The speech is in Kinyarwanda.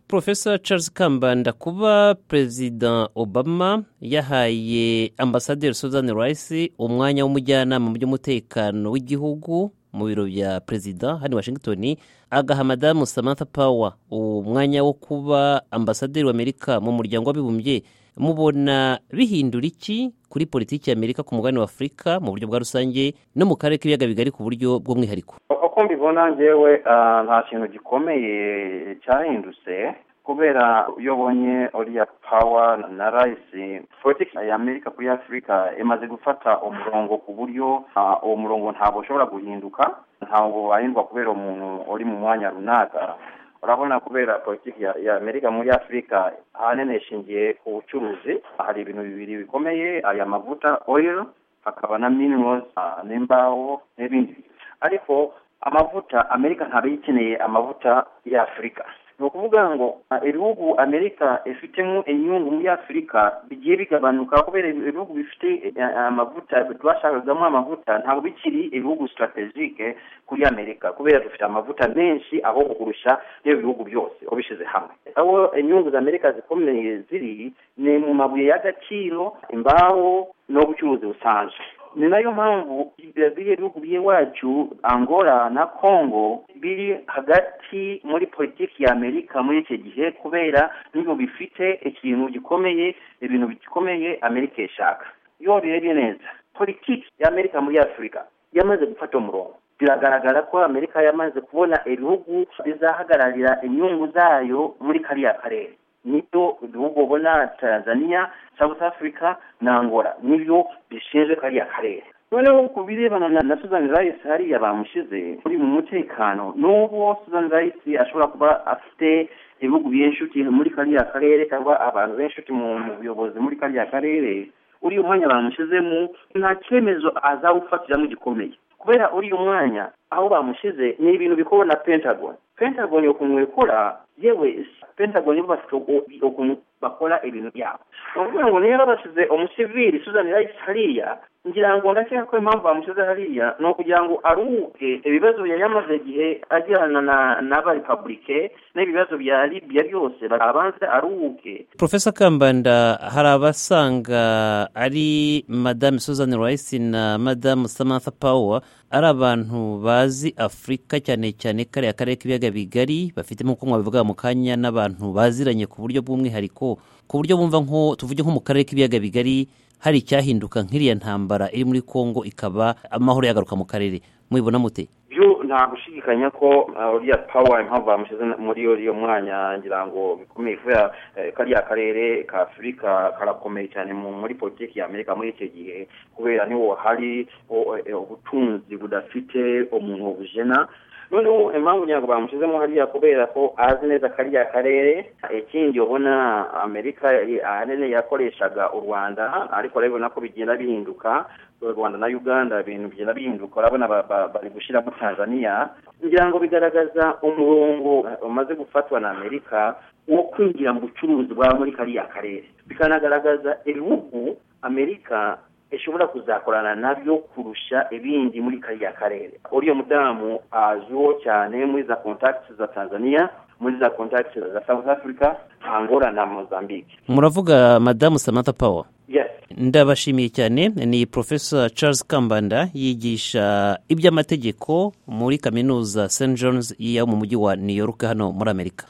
professor charles kambanda kuba perezida obama yahaye ambasaderi suzanne rice umwanya w'umujyanama mu by'umutekano w'igihugu mu biro bya perezida hano i washington agaha madamu samantha power umwanya wo kuba ambasaderi w'amerika mu muryango w'abibumbye mubona bihindura iki kuri politiki y'amerika ku mugabane wa afurika mu buryo bwa rusange no mu karere k'ibiyaga bigari ku buryo bw'umwihariko uko mbibona ngewe nta kintu gikomeye cyahindutse kubera iyo ubonye uriya pawa na rayisi politiki ya amerika kuri afurika imaze gufata umurongo ku buryo uwo murongo ntabwo ushobora guhinduka ntabwo wahindwa kubera umuntu uri mu mwanya runaka urabona kubera politiki ya amerika muri afurika ahanini ishingiye ku bucuruzi hari ibintu bibiri bikomeye aya mavuta oil hakaba na minirose n'imbaho n'ibindi ariko amavuta amerika ntabwo ikeneye amavuta ya afurika ni ukuvuga ngo ibihugu amerika ifitemo inyungu muri afurika bigiye bigabanuka kubera ibihugu bifite amavuta bashakagamo amavuta ntabwo bikiri ibihugu sitarategike kuri amerika kubera dufite amavuta menshi aho kurusha n'ibyo bihugu byose ubishyize hamwe aho inyungu za amerika zikomeye ziri ni mu mabuye y'agaciro imbaho n'ubucuruzi busanzwe ni nayo mpamvu biriya bihugu by'iwacu angola na congo biri hagati muri politiki ya amerika muri icyo gihe kubera n'ibintu bifite ikintu gikomeye ibintu bikomeye amerika ishaka iyo birebye neza politiki ya amerika muri afurika yamaze gufata umurongo biragaragara ko amerika yamaze kubona ibihugu bizahagararira inyungu zayo muri kariya karere nibyo ibihugu ubona tanzania south africa na angola nibyo bishinzwe kariya karere noneho ku birebana na suzanne rice hariya bamushyize muri mu mutekano n'ubwo suzanne rice ashobora kuba afite ibihugu by'inshuti muri kariya karere cyangwa abantu b'inshuti mu buyobozi muri kariya karere uriya mwanya bamushyizemo nta cyemezo azawufatiramo gikomeye kubera uriya mwanya aho bamushyize ni ibintu bikorwa na pentagon pentagon ukuntu ikora yewe pentagon bafite ukuntu bakora ibintu byabo ni ukuvuga ngo niba bashyize umusivili suzanne rice hariya ngira ngo ndakeka ko impamvu bamushyize hariya ni ukugira ngo aruhuke ibibazo yari yamaze igihe agirana n'abarepabulike n'ibibazo bya libya byose abanze aruhuke profesa kambanda hari abasanga ari madame suzanne rice na madame samantha power ari abantu bazi afurika cyane cyane kariya karere k'ibiyaga bigari bafitemo kunywa bivuga mu kanya n'abantu baziranye ku buryo bw'umwihariko ku buryo bumva nko tuvuge nko mu karere k'ibiyaga bigari hari icyahinduka nk'iriya ntambara iri muri kongo ikaba amahoro yagaruka mu karere mubibona mute nta gushidikanya ko uriya pawa impamvu bamushyize muri uriya mwanya ngira ngo bikomeye kubera kariya karere ka afurika karakomeye cyane muri politiki ya amerika muri icyo gihe kubera niho hari ubutunzi budafite umuntu bujena noneho impamvu ntabwo bamushyizemo hariya kubera ko azi neza kariya karere ikindi ubona amerika ahanini yakoreshaga u rwanda ariko urabibona ko bigenda bihinduka u rwanda na uganda ibintu bigenda bihinduka urabona bari gushyiramo tanzania ngira ngo bigaragaza umurongo umaze gufatwa na amerika wo kwinjira mu bucuruzi bwa muri kariya karere bikanagaragaza ibihugu amerika ishobora kuzakorana nabyo kurusha ibindi muri kariya karere uriya mudamu azwiho cyane muri za kontakiti za tanzania muri za kontakiti za south africa angola na mozambique muravuga madamu samantha power yes ndabashimiye cyane ni professor charles kambanda yigisha iby'amategeko muri kaminuza st john's yo mu mujyi wa new york hano muri amerika